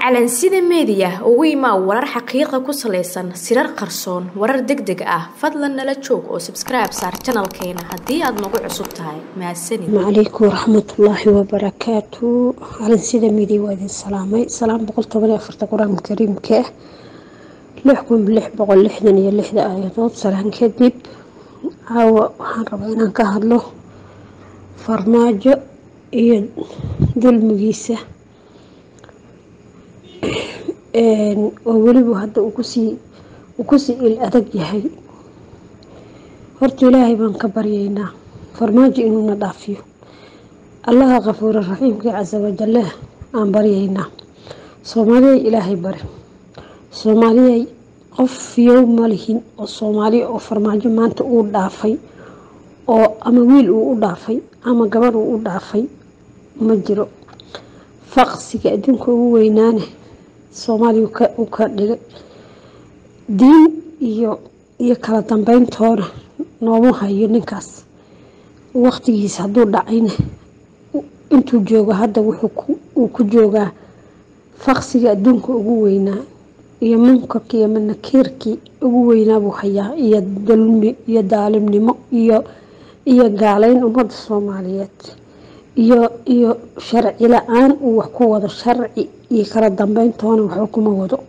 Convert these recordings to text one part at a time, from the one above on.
calansida meediya ugu imaa warar xaqiiqa ku salaysan sirar qarsoon warar deg deg ah fadlan nala joog oo sabskribe saar janalkeena haddii aad nagu cusub tahay mahadsanid calaykum waraxmatullaahi wabarakaatu calansida meediya waa idin salaamay salaam boqol toban iyo afarta qur-aanka kariimka ah lix kun lix boqol lixdan iyo lixda aayadood salaan kadib caawa waxaan rabaa inaan ka hadlo farmaajo iyo dulmigiisa oo weliba hadda uu kusii uu kusii il adag yahay horta ilaahay baan ka baryaynaa farmaajo inuuna dhaafiyo allaha kafuura raxiimkii casa wajalle aan baryaynaa soomaaliyay ilaahay bari soomaaliyay qof yow ma lihin oo soomaaliya oo farmaajo maanta uu dhaafay oo ama wiil uu u dhaafay ama gabar uu u dhaafay ma jiro faqsiga adduunka ugu weynaane soomaaliya uu ka dhigay diin iyo iyo kala dambeyntoona nooma hayo ninkaas waqtigiisa hadduu dhacayna intuu joogo hadda wuxuu ku joogaa faqsiga adduunka ugu weynaa iyo munkarkii iyo manakiirkii ugu weynaa buu hayaa iyo dulmi iyo daalimnimo iyo iyo gaaleyn ummadda soomaaliyeed iyo iyo sharci la-aan uu wax ku wado sharci iyo kala dambeyntoona waxba kuma wado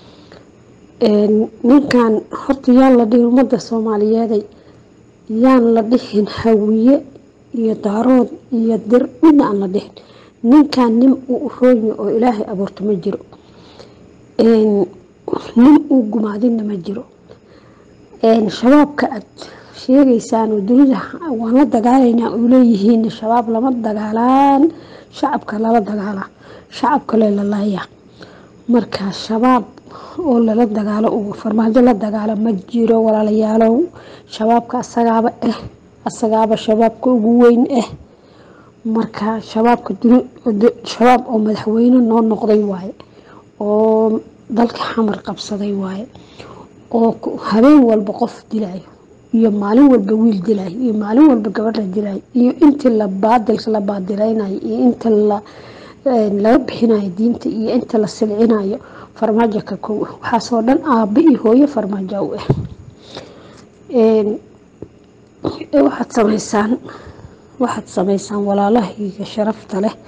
ninkan horta yaan la dhihin ummadda soomaaliyeeday yaan la dhihin hawiye iyo daarood iyo dir midna aan la dhihin ninkan nin uu roonya oo ilaahay abuurto ma jiro nin uu gumaadinna ma jiro shabaabka aad sheegaysaan oo dunida waan la dagaalaynaa uu leeyihiin shabaab lama dagaalaan shacabka lala dagaalaa shacabka leelalaaya marka shabaab oo lala dagaalo uu farmaajo la dagaalo ma jiro walaalayaalow shabaabka asagaaba ah asagaaba shabaabka ugu weyn ah marka shabaabka shabaab oo madaxweyne noo noqday waaye oo dalka xamar qabsaday waaye oo habeen walba qof dilayo iyo maalin walba wiil dilayo iyo maalin walba gabadh la dilayo iyo intii la baadilka la baadilaynayo iyo inta la laga bixinayo diinta iyo inta la silcinayo farmaajo ka kow waxaasoo dhan aabba iyo hooyo farmaajo u ah waxaad samaysaan waxaad samaysaan walaalahayga sharafta leh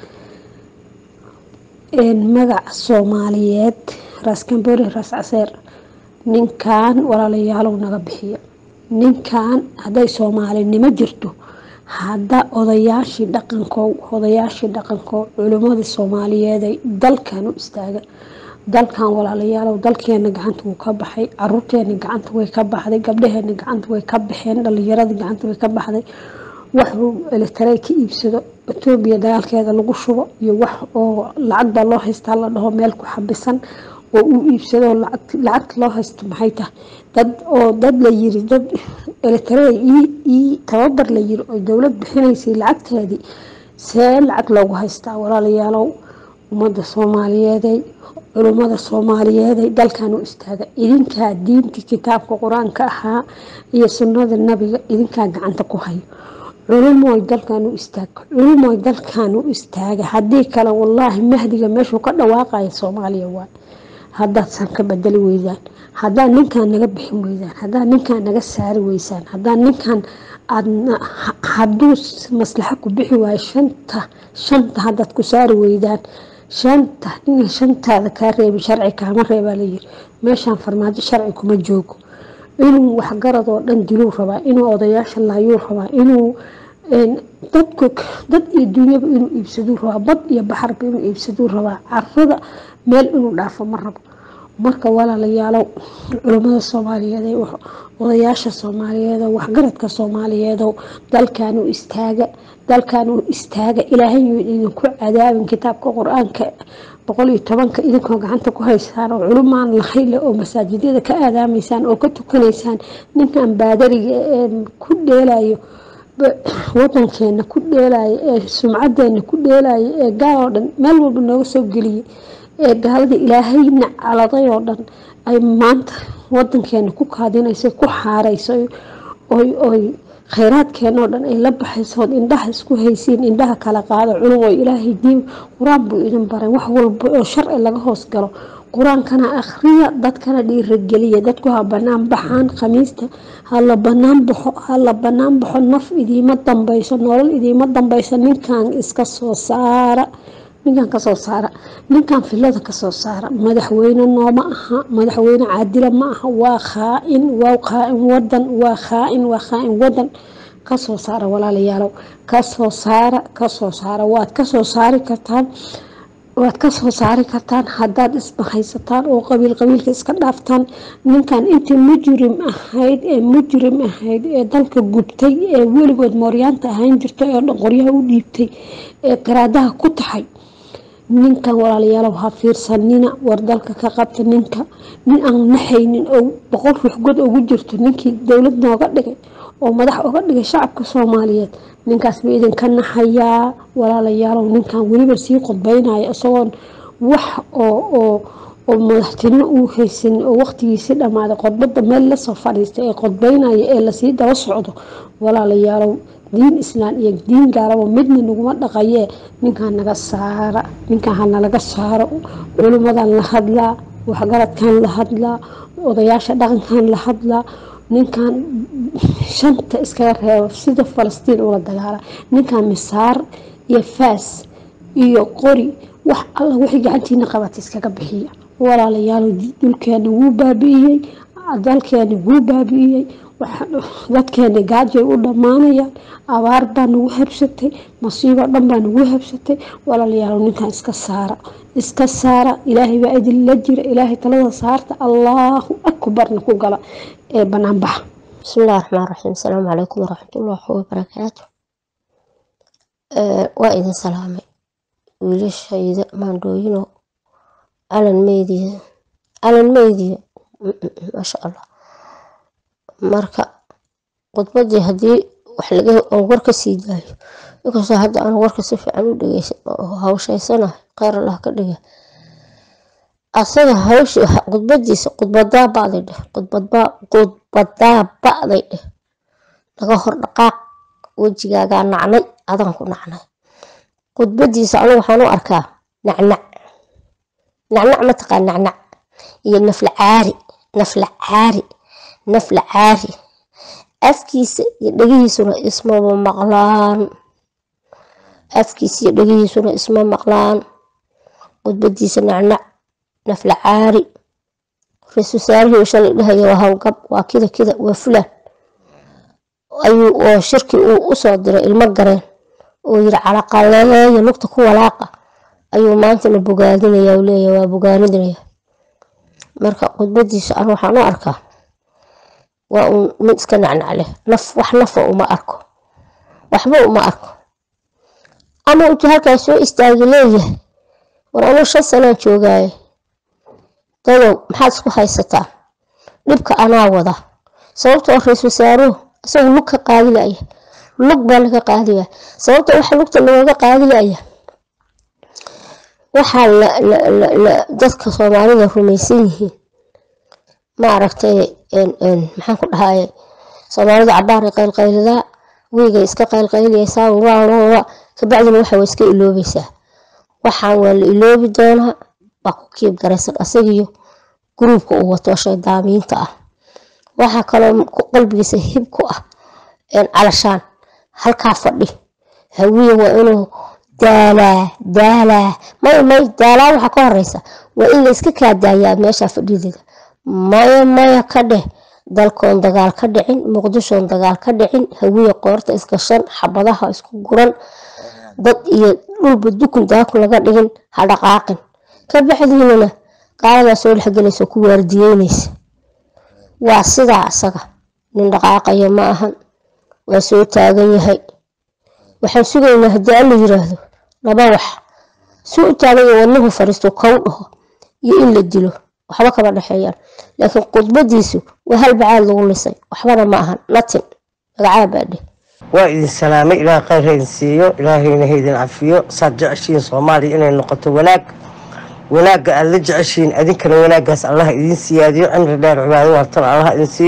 magaca soomaaliyeed raas kambori raas caseer ninkan walaalayaalow naga bixiyo ninkan hadday soomaalinimo jirto hadda odayaashii dhaqankow odayaashii dhaqankow culimmadii soomaaliyeeday dalkan u istaaga dalkan walaalayaalow dalkeena gacanta wuu ka baxay caruurteena gacanta way ka baxday gabdhaheena gacanta way ka baxeen dhalinyaradii gacanta way ka baxday wax uu elitaray ka iibsado etoobiya dagaalkeeda lagu shubo iyo wax oo lacag baa loo haystaa la dhaho meel ku xabisan oo uu iibsado lacagta loo haysto maxay tahay dad oo dad la yiri dad elitaray ii tababar la yiri oo dowlad bixinaysay lacagteedii see lacag loogu haystaa walaalayaalow ummadda soomaaliyeeday culummada soomaaliyeeday dalkan u istaaga idinkaa diintii kitaabka qur-aanka ahaa iyo sunnada nabiga idinkaa gacanta ku hayo culumoy dalkan u istaaga culumoy dalkan u istaaga haddii kale wallaahi mahdiga meeshuu ka dhawaaqaya soomaaliya waay haddaadsan ka bedeli weydaan haddaad ninkan naga bixin weydaan haddaad ninkan naga saari weysaan haddaad ninkan aadna hadduu maslaxo ku bixi waayo shanta shanta haddaad ku saari weydaan shanta ina shantaada kaa reebi sharci kaama reebaa layiri meeshaan farmaajo sharci kuma joogo inuu waxgarad oo dhan diluu rabaa inuu odayaasha laayuu rabaa inuu dadku dad iyo dunyaba inuu iibsaduu rabaa bad iyo baxarba inuu iibsaduu rabaa carada meel inuu dhaafo ma rabo marka walaalayaalow culummada soomaaliyeed odayaasha soomaaliyeed waxgaradka soomaaliyeedow dalkanuu istaaga dalkanuu istaaga ilaahay idinku cadaabin kitaabka qur-aanka boqol iyo tobanka idinkoo gacanta ku haysaan oo culumaan lahayle oo masaajidyada ka aadaamaysaan oo ka tukanaysaan ninkan baadariga ee ku dheelayo wadankeena ku dheelaya ee sumcadeena ku dheelaya ee gaal oo dhan meel walba nooga soo geliyay ee gaalada ilaahayna caladay oo dhan ay maanta wadankeena ku kaadinayso ku xaarayso oy oy khayraadkeena oo dhan ay la baxaysood indhaha isku haysiin indhaha kala qaado culum oo ilaahay diin qur-aan buu idin baray wax walba oo sharci laga hoos galo qur-aankana akhriya dadkana dhiirageliya dadku ha banaan baxaan khamiista hala banaan baxo hala banaan baxo naf idiima dambayso nolol idiima dambayso ninkan iska soo saara ninkan kasoo saara ninkan filada kasoo saara madaxweyne nooma aha madaxweyne caadila ma aha waa khaa-in waa khaa-in wadan waa khaa-in waa khaa-in wadan kasoo saara walaalayaalow kasoo saara kasoo saara waad kasoo saari kartaan waad kasoo saari kartaan haddaad isbahaysataan oo qabiil qabiilka iska dhaaftaan ninkan intii mujrim ahayd ee mujrim ahayd ee dalka gubtay ee weligood mooryaanta ahaan jirtay oo dhan qoryaha u dhiibtay ee qaraadaha ku taxay ninkan walaalayaalow ha fiirsanina war dalka ka qabta ninka nin aan naxaynin oo boqol ruux god ugu jirto ninkii dowlad nooga dhigay oo madax uga dhigay shacabka soomaaliyeed ninkaas ba idinka naxayaa walaalayaalow ninkan weliba sii qodbeynaya isagoon wax oo oo oo madaxtinimo uu haysanin oo waqtigiisii dhammaaday qodbada meel lasoo fadhiistay ee qodbeynaya ee lasii daba socdo walaalayaalow diin islaan iyo diin gaalaba midna naguma dhaqayee ninkan naga saara ninkan hanalaga saaro culimadan la hadlaa waxgaradkan la hadlaa odayaasha dhaqankan la hadlaa ninkan shanta iskaga reebo sida falastiin ula dagaala ninkan misaar iyo faas iyo qori wax alla wixii gacantiina qabata iskaga bixiya walaalayaal dulkeena wuu baabi'iyey dalkeena wuu baabi'iyey dadkeena gaajay u dhammaanayaan abaar baa nagu habsatay masiibo dhan baa nagu habsatay walaalayaal ninkan iska saara iska saara ilaahay baa idinla jira ilaahay talada saarta allaahu akbarna ku gala ee banaanbaxa bismillahi raxmaan raxiim asalaamu calaykum waraxmatullaahi wabarakaatu waa idin salaamay wiilashayda maandhooyino calan meydiya calan meydiya maasha allah marka khudbadii haddii wax laga war ka sii daayo inkastoo hadda aan warka si fiican u dhegeysan oo hawshaysanahay kheyr allah ka dhiga asaga hawshi khudbadiisa khudbadaa ba'day dheh khudbadaa ba'day dheh laga hor dhaqaaq wejigaagaa nacnay adaan ku nacnay khudbadiisa anigu waxaan u arkaa nacnac nacnac mataqaan nacnac iyo nafla caari nafla caari nafla caari afkiisa iyo dhegihiisuna ismaba maqlaan afkiisa iyo dhegihiisuna isma maqlaan khudbadiisa nacnac nafla caari ra-isul wasaarihii shalay dhahaya waa howlgab waa kida kida waa fulan ayuu oo shirki uu usoo diray ilmo gareen oo yiri calaqaleeya lugta ku walaaqa ayuu maantana bogaadinaya leeya waa bogaanidinaya marka khudbadiisa an waxaan u arkaa waa uun mid iska nacnac leh naf wax nafa uma arko waxba uma arko ama intuu halkaas soo istaagi leeyahay war anuu shan sanaan joogaaye dadow maxaad isku haysataa dhibka anaa wada sababta oo ra-isul wasaaruhu isagu lug ka qaadilaya lug baa laga qaadaya sababta waxa lugta lagaga qaadilaya waxaa dadka soomaalida rumaysan yihiin maaragtay maxaan ku dhahaye soomaalida cabaaray qaylqaylidaa weygay iska qaylqayliyaysaa waa kabacdina waxa waa iska iloobaysaa waxaan waa la iloobi doonaa baa ku kiib garaysan asagiyo gruubka uu wato shaydaamiinta ah waxaa kaloo qalbigiisa hib ku ah calashaan halkaa fadhi hawiye waa inuu daalaa daalaa may may daalaa waxaa ka horeysa waa in la iska kaadaayaa meesha fadhideeda maya maya ka dheh dalkoon dagaal ka dhicin muqdishoon dagaal ka dhicin hawiye qoorta isgashan xabadaha isku guran dad iyo dhulba dukun daakun laga dhigin ha dhaqaaqin ka baxdiinana qaaladaa soo dhexgelaysa ku waardiyeynaysa waa sidaa asaga nin dhaqaaqaya ma ahan waa soo taagan yahay waxaan sugaynaa haddii alla yiraahdo laba wax suu u taaganya wadnuhu fariisto kow dhaho iyo in la dilo waxba kama dhexeeyaan laakiin khudbadiisu waa hal bacaad lagu lisay waxbana ma ahan natin magacaa baadhe waa idin salaamay ilaah kheyr ha idin siiyo ilaahayna ha idin cafiyo saad jeceshihiin soomaaliya inay noqoto wanaag wanaagga aad la jeceshihiin adinkana wanaaggaas allah idin siyaadiyo cimri dheer cibaado wartana allah idin siiyo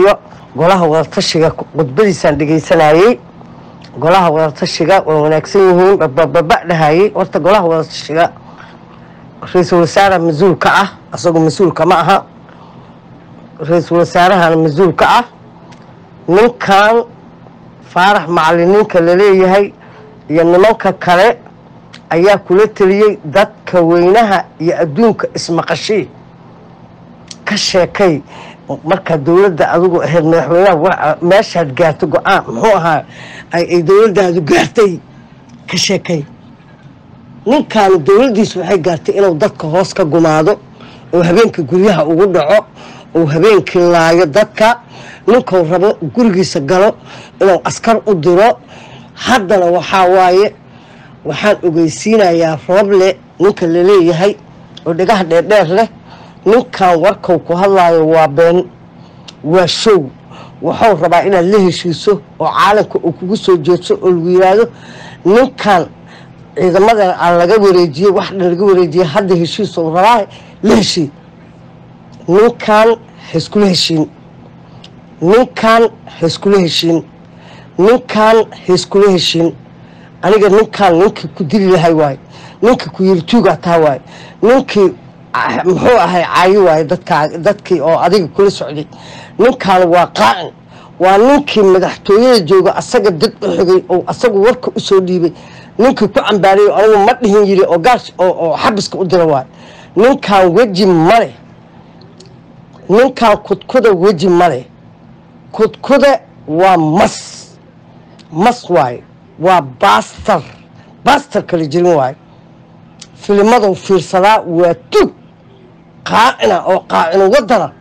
golaha wadatashiga khudbadiisaan dhegaysanayey golaha wadatashiga waa wanaagsan yihiin babababa dhahayey horta golaha wadatashiga ra-iisul wasaare mas-uul ka ah asagoo mas-uulka ma aha ra-iisul wasaarahana mas-uul ka ah ninkan faarax macaliniinka laleeyahay iyo nimanka kale ayaa kula teliyey dadka weynaha iyo adduunka ismaqashii ka sheekay markaa dowladda adigu ahayd madaxweynaha meeshaad gaarto go-aan muxuu ahaa ay dowladdaadu gaartay ka sheekay ninkaanu dowladdiisu waxay gaartay inuu dadka hoos ka gumaado oo habeenkii guryaha ugu dhaco oo habeenkii laayo dadka ninkuu rabo gurigiisa galo inuu askar u diro haddana waxaa waaye waxaan ogeysiinayaa rooble ninka laleeyahay oo dhegaha dheerdheer leh ninkan warkau ku hadlaayo waa been waa show wuxuu rabaa inaad la heshiiso oo caalamka uu kugu soo jeedso oo lagu yiraahdo ninkan ciidamadan aan laga wareejiyey wax dhan laga wareejiyey hadda heshiisou rabaa la heshii ninkan haiskula heshiin ninkan haiskula heshiin ninkan haiskula heshiin aniga ninkan ninkii ku dili lahay waaye ninkii ku yiri tuugaa taa waaye ninkii muxuu ahay caayo waaye dadkaa dadkii oo adiga kula socday ninkan waa qaacin waa ninkii madaxtooyada jooga asaga dad u xigay oo asagu warka usoo dhiibay ninkii ku cambaarayay anigu ma dhihin yiri oo gaars oo xabiska u dira waaye ninkan weji male ninkan kudkuda weji male kudkuda waa mas mas waaye waa baastar baastar kala jirin waaye filimadou fiirsadaa waa tug qaacina oo qaacino wadana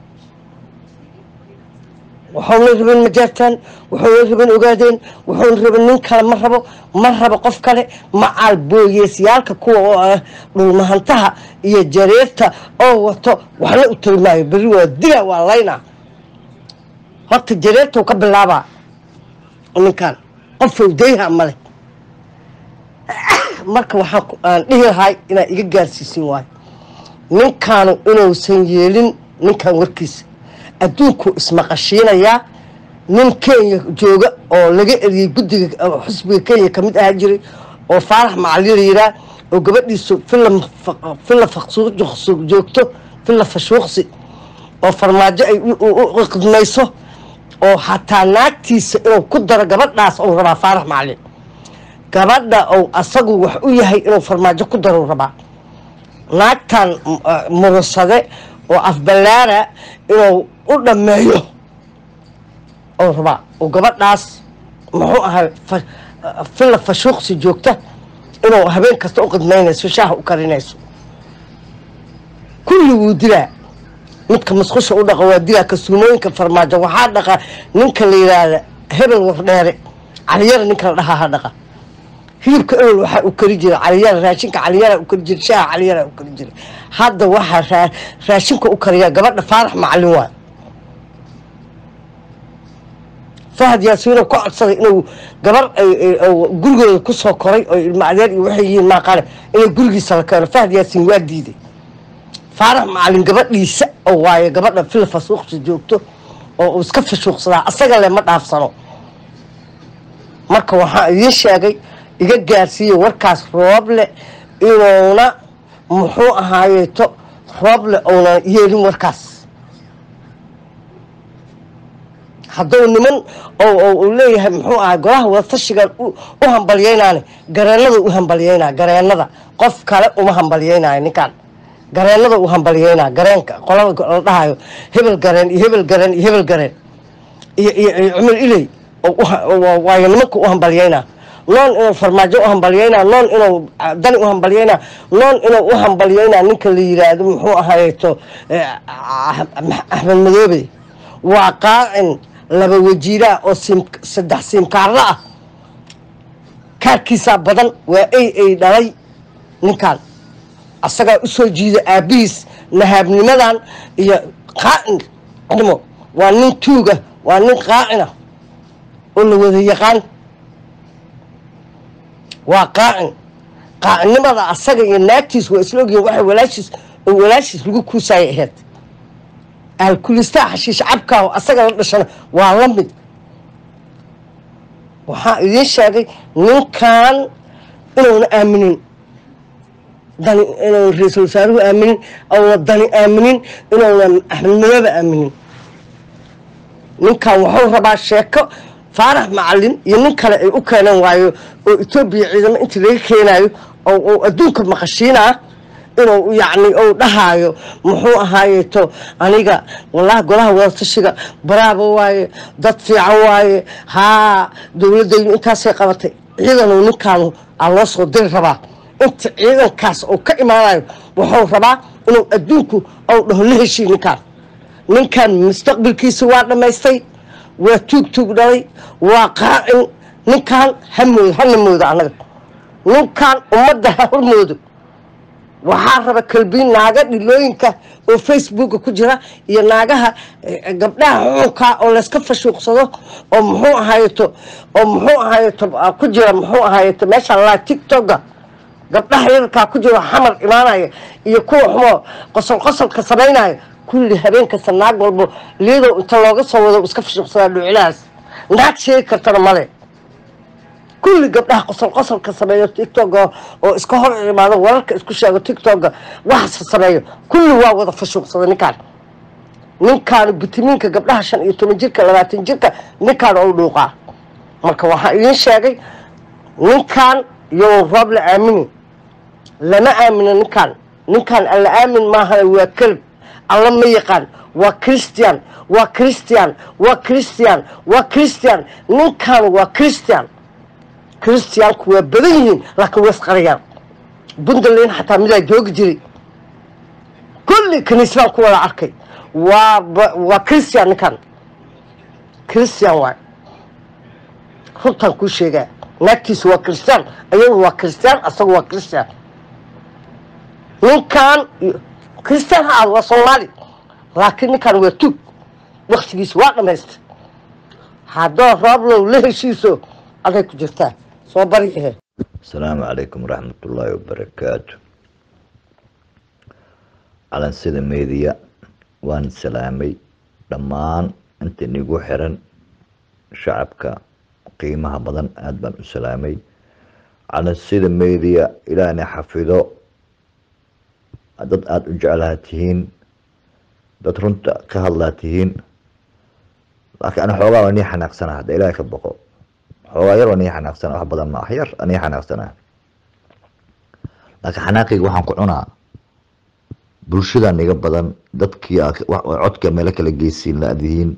waxuuna rabeen majaartaan waxuuna rabeen ogaadeen wuxuuna rabeen nin kale ma rabo ma rabo qof kale macaal booyeesyaalka kuwa oo ah dhulmahantaha iyo jareerta oo wato waxna u tari maayo berri waa dila waa laynaa horta jareertau ka bilaabaa ninkan qofow dayha male marka waxaan dhihi lahay inaad iga gaarsiisin waayo ninkaanu inuusan yeelin ninkan warkiisa adduunkuu ismaqashiinayaa nin kenya jooga oo laga eriyey guddiga xusbiga kenya kamid ahaa jiray oo faarax macali la yiraa oo gabadhiisu filla faqsuuq joogto filla fashuuqsi oo farmaajo ay u qidmayso oo xataa naagtiisa inuu ku daro gabadhaas ou rabaa faarax macalin gabadha ou asagu wax u yahay inuu farmaajo ku daro rabaa naagtan murusade oo afballaara inuu u dhammeeyo ou rabaa oo gabadhaas muxuu ahay filla fashuuqsi joogta inuu habeen kasta u qidmaynayso shaaha u karinayso kulli wuu dilaa midka masqusha u dhaqa waa dilaa kasuumooyinka farmaajo waxaa dhaqa ninka la yidhaahda hebel wardheere caliyara ninka la dhahaa ha dhaqa hilibka ebel waxaa u kari jira caliyara raashinka caliyara u kari jira shaaha caliyara u kari jira hadda waxaa raashinka u kariyaa gabadha faarax macalin waay fahad yaasiino ku codsaday inuu gabar gurigooda kusoo koray oo ilmo adeer iyo waxay yihiin maaqale inay gurigiisa la keeno fahad yaasiin waa diiday faarax macalin gabadhiisa oo waaye gabadha fil fasuuqsi joogto oo uu iska fashuuqsadaa asaga le ma dhaafsano marka waxaa idiin sheegay iga gaarsiiye warkaas rooble inuuna muxuu ahaayeeto rooble uuna yeelin warkaas hadduu niman u leeyahay muxuu ahay golaha wadatashigan u hambalyeynaane gareenada u hambalyeynaa gareenada qof kale uma hambalyeynayo ninkaan gareenada u hambalyeynaa gareenka qolada la dhahayo hebel gareen iyo hebel gareen iyo hebel gareen iyo iyo cumar iley waayo nimanka u hambalyeynaa noon inuu farmaajo u hambalyeynaa noon inuu dani u hambalyeynaa noon inuu u hambalyeynaa ninka la yiraahdo muxuu ahayeeto axmed madoobe waa qaacin laba wajiiraa oo saddex siimkaarla ah kaarkiisaa badan waa ay ay dhalay ninkan asagaa usoo jiida aabbihiis nahaabnimadan iyo qaacin nimo waa nin tuuga waa nin qaacina oo la wada yaqaan waa qaacin qaacinnimada asaga iyo naagtiis waa isla ogyihin waxa walaashiis oo walaashiis lagu kuusaaya ahayd aalkulistaa xashiish cabkaa oo asaga la dhashana waa la mid waxaa idiin sheegay ninkan inuuna aaminin dani inuuna ra-iisul wasaaruhu aaminin ouna dani aaminin inuuna axmed madooba aaminin ninkan wuxuu rabaa sheeko faarax macalin iyo nin kale ay u keenan waayo oo etoobiya ciidamo intii laga keenaayo oo adduunka maqashiinaa inuu yacni uu dhahaayo muxuu ahaayeeto aniga wallahi golaha wadatashiga baraaba waaye dad fiican waaye haa dowladaydu intaasay qabatay ciidanu ninkaanu aa loo soo diri rabaa inta ciidankaas uu ka imaanayo wuxuu rabaa inuu adduunku ou dhaho la heshii ninkaan ninkan mustaqbalkiisa waa dhammaystay waa tuug tuug dhalay waa qaacin ninkan hamood hana moodo annaga ninkan ummadda ha hormoodo waxaa raba kalbiin naaga dhilooyinka oo facebooka ku jira iyo naagaha gabdhaha xuxunka oo layska fashuuqsado oo muxuu ahaayeto oo muxuu ahaayeto ku jira muxuu ahaayeto meesha laa tictoga gabdhaha yararkaa ku jiro xamar imaanaya iyo kuwa xumoo qosol qosolka samaynaya kulli habeen kasta naag walbo liyadow inta looga soo wado iska fashuuqsadaa dhuucilahaas naag sheegi kartana male kulli gabdhaha qosol qosolka sameeyo tictoga oo iska hor imaado wararka isku sheego tictoga waxaasa sameeyo kulli waa wada fashuuqsada ninkaan ninkaanu bitimiinka gabdhaha shan iyo toban jirka labaatan jirka ninkaan ou dhuuqaa marka waxaa idiin sheegay ninkaan iyo roob la aamini lama aamino ninkaan ninkaan alla aamin maaha waa kelb alla ma yaqaan waa christian waa christian waa christian waa christian ninkaan waa christian christianku waa badan yihiin laakiin way isqarayaan puntland xataa midaa joogi jiray kulli kaniisbaan ku wada arkay waa waa christian ninkan christian waay runtaan kuu sheegaa naagtiisu waa christian ayadu waa christian asagu waa christian ninkan christian ha aad waa soomaali laakiin ninkan waa tuug waktigiisa waa dhamaystay haddoo rooblow la heshiiso aday ku jirtaa soo bari ahe asalaamu calaykum waraxmatullaahi wabarakaatu calansida meediya waan salaamay dhammaan inta inigu xiran shacabka qiimaha badan aada baan u salaamay calansida meediya ilaahna xafido dad aada u jeclaa tihiin dad runta ka hadlaa tihiin laakiin ana xoogaa waa nii xanaaqsanaa hadda ilaahay ka boqo xoogaa yar waa nii xanaaqsana wax badan ma ah yar anii xanaaqsanaa laakiin xanaaqayga waxaan ku cunaa bulshadan iga badan dadkii codka meelo kala geysiin la-dihiin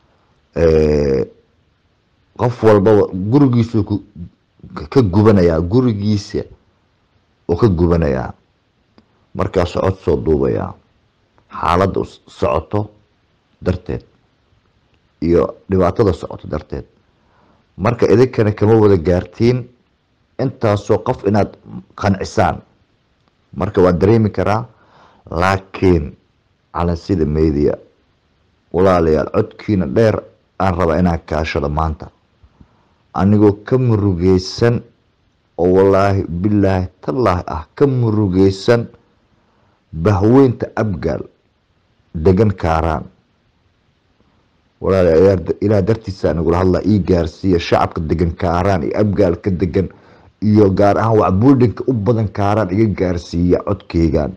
qof walbaba gurigiisu ka gubanayaa gurigiisa oo ka gubanayaa markaasuu cod soo duubayaa xaaladda socoto darteed iyo dhibaatada socoto darteed marka idinkana kama wada gaartiin intaasoo qof inaad qancisaan marka waan dareemi karaa laakiin calansida media walaalayaal codkiina dheer aan rabaa inaan kaashado maanta anigoo ka murugeysan oo wallaahi bilaahi tallaahi ah ka murugeysan bahweynta abgaal degan kaaraan walaalayaal ilaah dartiisa nagula hadlaa ii gaarsiiya shacabka degan kaaraan iyo abgaalka degan iyo gaar ahaan wax buldinka u badan kaaraan iga gaarsiiya codkeygan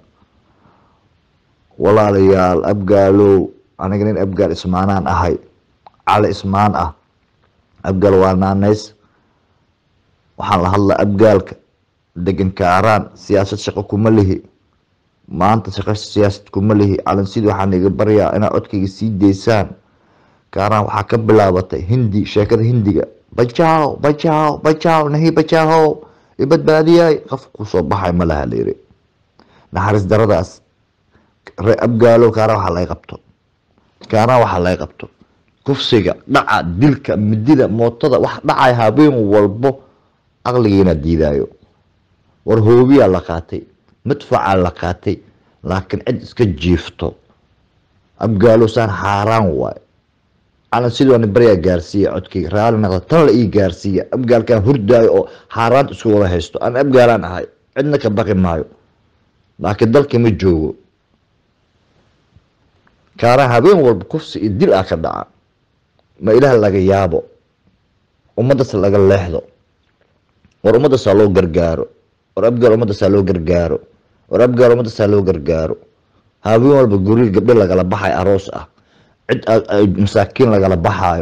walaalayaal abgaalow aniga nin abgaal ismaanaan ahay cali ismaan ah abgaal waa naanays waxaan la hadlaa abgaalka degan kaaraan siyaasad shaqo kuma lihi maanta shaqo siyaasad kuma lihi calansidii waxaan iga baryaa inaad codkayga sii daysaan kaaraan waxaa ka bilaabatay hindi sheekada hindiga bajaaw bajaaw bajaaw nahi bajaahow ibadbaadiyay qof kusoo baxay ma laha layiri naxariis daradaas ree abgaalo kaaraan waxaa laga qabto kaaraan waxaa laga qabto kufsiga dhaca dilka midida mootada wax dhacay habeen walbo aqligiina diidaayo war hoobiyaa la qaatay madfacaa la qaatay laakiin cid iska jiifto abgaalo saan xaaraan waay calan sidii waani baryaa gaarsiiya codkayga raali naqda tan la ii gaarsiiya abgaalkaan hurdaayo oo xaaraanta isku wada haysto aan abgaalaan ahay cidna ka baqi maayo laakiin dalka ma joogo kaaraha habeen walba kufsi iyo dil ah ka dhaca ma ilaah laga yaabo ummaddaas laga leexdo war ummaddaasa loo gargaaro war abgaal ummaddaasa loo gargaaro war abgaal ummaddaasa loo gargaaro habeen walba guri gabdho lagala baxayo aroos ah cid masaakiin lagala baxaayo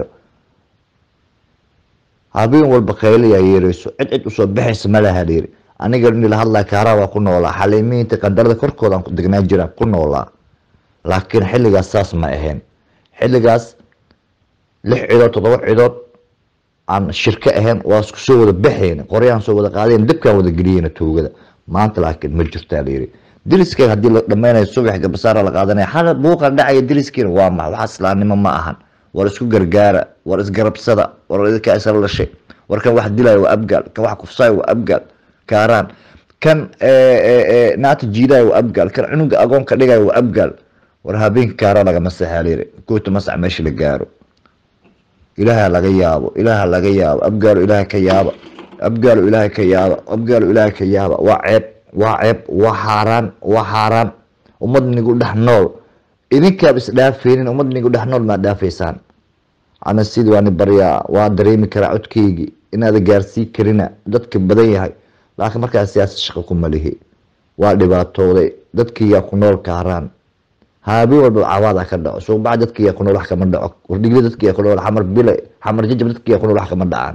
habeen walba khayliyaa yeereyso cid cid usoo baxaysa ma laha dhiiri aniga nila hadlaa kaaraa waa ku noolaa xaliimiinta qandarada korkoodaan ku degnaa jiraan ku noolaa laakiin xilligaas saas ma ahayn xilligaas lix cidood toddoba cidood aan shirko ahayn waa isku soo wada baxayn qoryaan soo wada qaadayn dabkaan wada geliyeyna tuugada maanta laakiin ma jirtaa layiri diliskeen haddii la dhameynayo subax gabasaara la qaadanaya xal buuqan dhacaya diliskiina waa maxa waxa islaamnimo ma ahan war isku gargaara war isgarabsada war idinkaa isla dhashay war kan wax dilaya waa abgaal kan wax kufsaaya waa abgaal kaaraan kan naata jiidaya waa abgaal kan cunuga agoonka dhigaya waa abgaal war habeenka kaara lagama saxaalayri goota masac meesha la gaaro ilaaha laga yaabo ilaaha laga yaabo abgaalo ilaaha ka yaaba abgaalo ilaaha ka yaaba abgaalo ilaaha ka yaaba waa ceeb waa ceeb waa xaaraan waa xaaraan ummad nigu dhex nool idinkaaba isdhaafeynin ummad nigu dhex nool maad dhaafaysaan ana sidii waani baryaa waa dareemi karaa codkeygii inaada gaarsii karina dadka badan yahay laakiin markaa siyaasad shaqo kuma lihi waa dhibaatooday dadkiiyaa ku nool kaaraan habeen walba cawaada ka dhaco suuqbaca dadkiiyaa ku nool wax kama dhaco wardhigli dadkiiyaa ku nool xamar bile xamar jajab dadkiiyaa ku nool wax kama dhacaan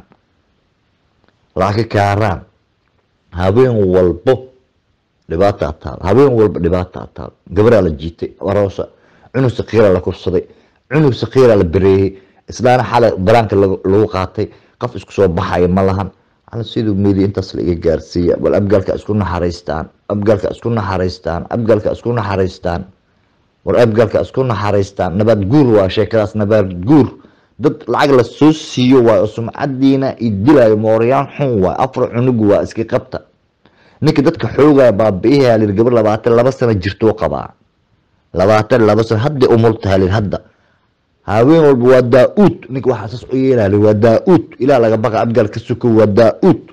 laakiin kaaraan habeen walbo dhibaataa taal habeen walba dhibaataa taal gabaraa la jiitay aroosa cunug sakiiraa la kufsaday cunug sakiiraa la bereeyey islaana xalay baraanka lagu qaatay qof isku soo baxaya ma lahan ala siduu meedi intaas la iga gaarsiiya bal abgaalka isku naxariistaan abgaalka isku naxariistaan abgaalka isku naxariistaan war abgaalka isku naxariistaan nabaad guur waa sheekadaas nabaad guur dad lacag la soo siiyo waay oo sumcadiina i dilaayo mooryaan xun waay afar cunugu waa iska qabta ninka dadka xoogaya baabi'iha lir gabar labaatan laba sano jirtuu qabaa labaatan laba sano hadday umultaha lir hadda haween walba waa daa-uud ninka waxaa saas u yeelaa waa daa-uud ilaah laga baqa abgaal ka suko waa daa-uud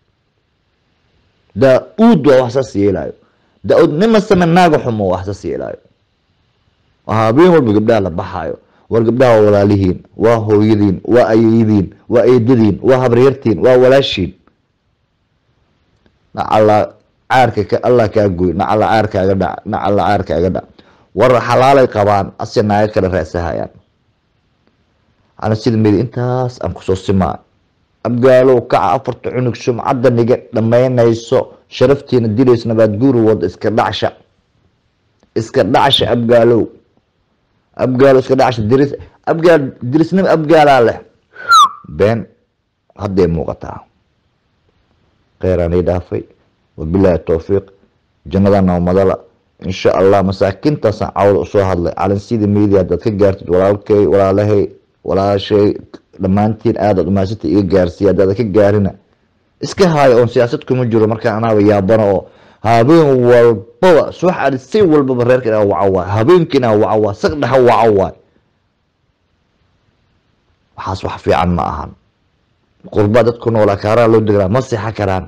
daa-uud waa wax saas yeelaayo daa-uud nima same naaga xumo wax saas yeelaayo habeen walba gabdhaha la baxaayo war gabdhaha waa walaalihiin waa hooyadiin waa ayeydiin waa eedadiin waa habreertiin waa walaashiin nacala caarka ka allah kaa goy nacala caarkaaga dhac nacala caarkaaga dhac war xalaalay qabaan ase naaga kala raasahayaan ana sida medi intaas aan kusoo simaa abgaalow kaca afarta cunug sumcadda niga dhammaynayso sharaftiina dilayso nabaad guuri wada iska dhacsha iska dhacsha abgaalow abgaalo iska dhacsha diris abgaal dirisnimo abgaalaa leh been hadday muuqataa kheyraanay dhaafay wabilaahi towfiiq jannada noomadala insha allah masaakiintaasaan cawda usoo hadlay calansiida media haddaad ka gaartid walaalkay walaalahay walaashay dhammaantiin aadaad umaasanta iga gaarsiiya haddaada ka gaarina iska haayo oon siyaasad kuma jiro markaa anaaba yaabano oo habeen walbaba soo xari si walbaba reerka inaa waco waay habeenka inaa waco waay saq dhexa waco waay waxaas wax fiican ma ahan qurbaa dadku noolaa kaaraa loo degnaa ma sexa karaan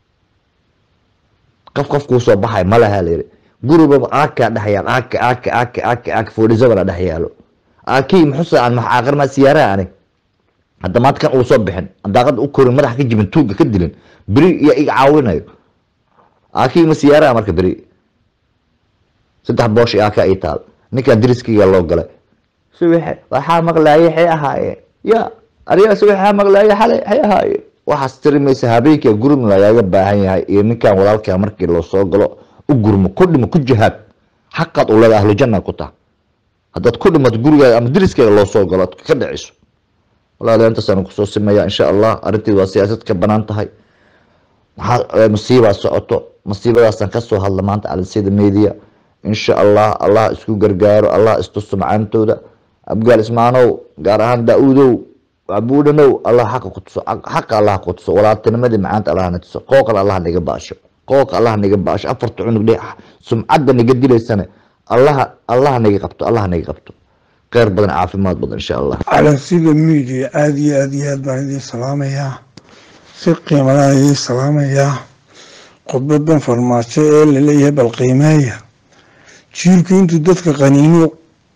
qof qof kuu soo baxay ma laha layiri guribaba aakaa dhex yaal aaka aaka aaka aaka aaka foodhisabana dhex yaalo aakii muxusa aan maxaaqar maa siyaaraha anig hadda maanta kan uu soo bixin daaqada u korin madaxa ka jibin tuuga ka dilin beri iyo iga caawinayo aakii ma siyaaraha marka beri saddex boosh aaka ii taal ninkaa diriskiga loo galay subaxe waxaa maqlaaye xay ahaayeen ya ariyaa subaxaa maqlaaye xalay xay ahaayeen waxaas tiri maysa habeenkaa gurmi lagaaga baahan yahay iyo ninkan walaalkaa markii loo soo galo u gurmo ku dhimo ku jihaad xaqaad u leeda ahlu janna ku taha haddaad ku dhimato gurigaada ama diriskaaga loo soo galo ad ka dhiciso walaala intaasaan kusoo simaya insha allah arrinteed waa siyaasad ka banaan tahay maxaa masiibaa socoto masiibadaasaan kasoo hadla maanta calisida media insha allah allah isku gargaaro allah istuso macaantooda abgaal ismaanow gaar ahaan daa-uudow abuudhanow allah xaqa ku tuso xaqa allah ku tuso walaaltinimadii macaanta allah na tuso qooqan allah naga baasho qooqa allah naga baasho afarta cunug dhe sumcadda naga dilaysane allah allah naga qabto allah naga qabto kheyr badan caafimaad badan insha allah calansida media aada iyo aada iyo aad baan idiin salaamayaa si qiimalaan idiin salaamayaa khudbadan farmaajo ee laleeyahay bal qiimeeya jiilku intuu dadka qaniino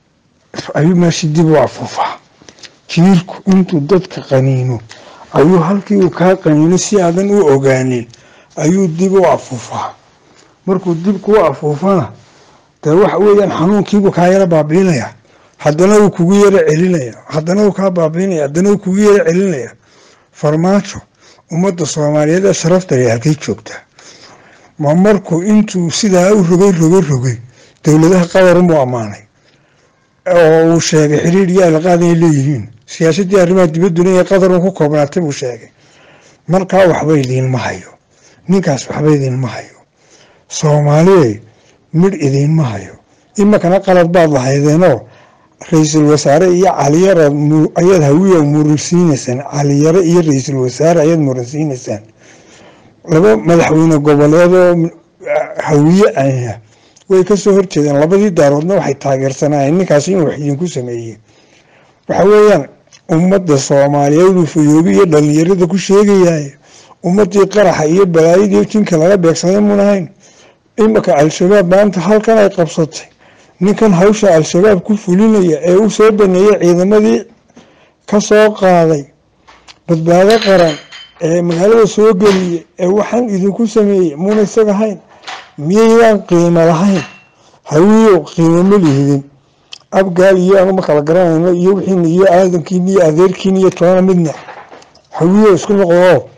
ayuu meeshii dib u afuufaa jiirku intuu dadka qaniino ayuu halkii uu kaa qaniino si aadan u ogaanin ayuu dib u afuufaa markuu dib kuu afuufana dee waxa weeyaan xanuunkiibuu kaa yara baabiinaya haddana uu kugu yara celinaya haddana uu kaa baabiinaya haddana uu kugu yara celinaya farmaajo ummadda soomaaliyeed ee sharafta leh halkay joogtaa ma markuu intuu sidaa u rogay rogay rogay dowladaha qadarunbuu ammaanay oo uu sheegay xiriir iyo alaqaad inay leeyihiin siyaasaddii arrimaha dibadduna inay qadarun ku koobnaatay buu sheegay markaa waxba idiinma hayo ninkaas waxba idiinma hayo soomaaliye midh idiinma hayo imakana qalad baad lahaydeenoo ra-iisul wasaare iyo caliyara ayaad hawiya muransiinaysaan caliyare iyo ra-iisul wasaare ayaad muransiinaysaan laba madaxweyne goboleed oo hawiye ah way kasoo horjeedeen labadii daaroodna waxay taageersanaayeen ninkaasi inuu wax idinku sameeyey waxa weeyaan ummadda soomaaliyeed uu fayoobi iyo dhalinyarada ku sheegayahay ummadii qaraxa iyo balaayadii jinka laga beegsaday muun ahayn imaka al-shabaab maanta halkan ay qabsatay ninkan hawsha al-shabaab ku fulinaya ee u soo baneeyay ciidamadii ka soo qaaday badbaado qaran ee magaalada soo geliyay ee waxaan idinku sameeyey muuna isaga hayn miyaydaan qiimo lahayn hawiyow qiimo ma lihidin abgaal iyo anu ma kala garanayno iyo wixiina iyo aadankiina iyo adeerkiina iyo toona midna hawiyow isku noqdo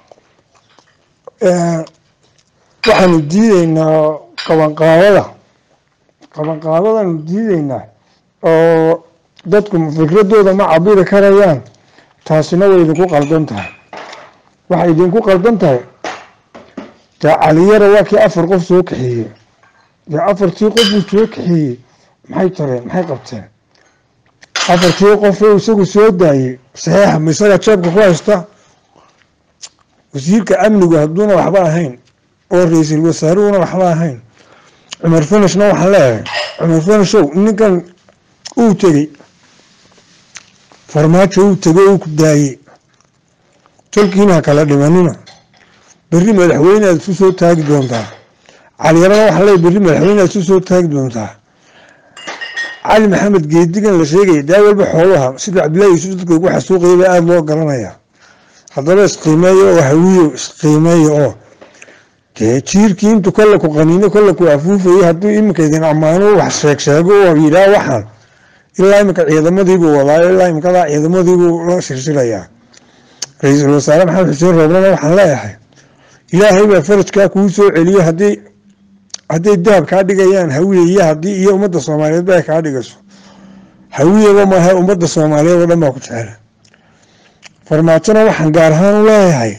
waxaanu diideynaa qabanqaabada qabanqaabadaanu diideynaa oo dadku fikradooda ma cabiri karayaan taasina way idinku qaldan tahay waxay idinku qaldan tahay dee caliyara waa kii afar qof soo kaxeeyey dee afartii qof uu soo kaxeeyey maxay tareen maxay qabteen afartii qof oo isagu soo daayey saxiixa ma isaga jeebka ku haysta wasiirka amnigu hadduuna waxba ahayn oo ra-iisul wasaaruhuna waxba ahayn cumar fanishna waxaan leeyahay cumar fanishow ninkan uu tegey farmaajo uu tegey uu ku daayey tolkiina ha kala dhimanina berri madaxweyne aad isu soo taagi doontaa caliyarana waxaan leeyahy berri madaxweyne aad isu soo taagi doontaa cali maxamed geedigan la sheegaya daa walba xoolaha sida cabdillahi yuusuf dadka ugu xasuuqaya baa aada loo garanaya haddaba isqiimeeya oo hawiyo isqiimeeya oo dee jiirkii intuu kolle ku qaniino kolle ku afuufayay hadduu iminka idin ammaano wax sheeg sheego oo yidhaah waxaan ilaa iminka ciidamadiibuu wadaayo ilaa imikadaa ciidamadiibuu la silsilayaa ra-iisul wasaare maxamed xuseen rooblana waxaan leeyahay ilaahay baa farajkaa kuu soo celiyo haddii hadday dahab kaa dhigayaan hawiye iyo haddii iyo ummadda soomaaliyeed ba ay kaa dhigayso hawiyaba maaha ummadda soomaaliyeed oo dhan baa ku jecela farmaajona waxaan gaar ahaan u leeyahay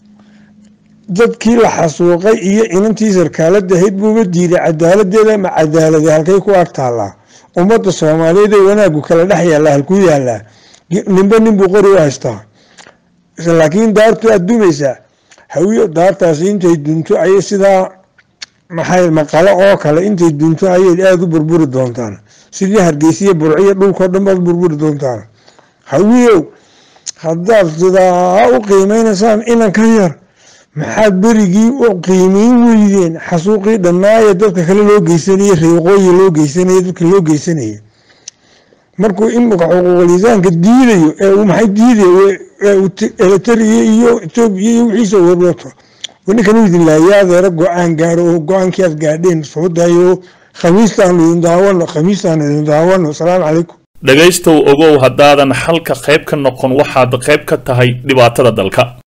dadkii la xasuuqay iyo inantii sarkaalada ahayd buuba diiday cadaaladeeda ma cadaalada halkay ku ag taallaa ummadda soomaaliyeed ee wanaagu kala dhex yaallaa halkuu yaallaa ninba ninbuu qori u haystaa laakiin daartu aad dumaysaa hawiyo daartaasi intay dunto ayay sidaa maxay maqalo oo kale intay dunto ayay aada u burburi doontaan sidii hargeysiya burciyo dhulkao dhan baad burburi doontaan hawiyow haddaad sidaa u qiimeynaysaan inanka yar maxaad berigii u qiimeyn weydeen xasuuqii dhammaaya dadka kale loo geysanayey reeqooyi loo geysanayey dadka loo geysanayay markuu imika xuquuqlisaanka diidayo ee uu maxay diidayo eritariya iyo etoobiya iyo wixiisa warwato ninkan u idin laaya adeero go-aan gaaro oo go-aankii aad gaadheen soo daayo khamiistaanu idin daawano khamiistaanu idin daawano asalaamu calaykum dhegaystow ogow haddaadan xalka qayb ka noqon waxaad qayb ka tahay dhibaatada dalka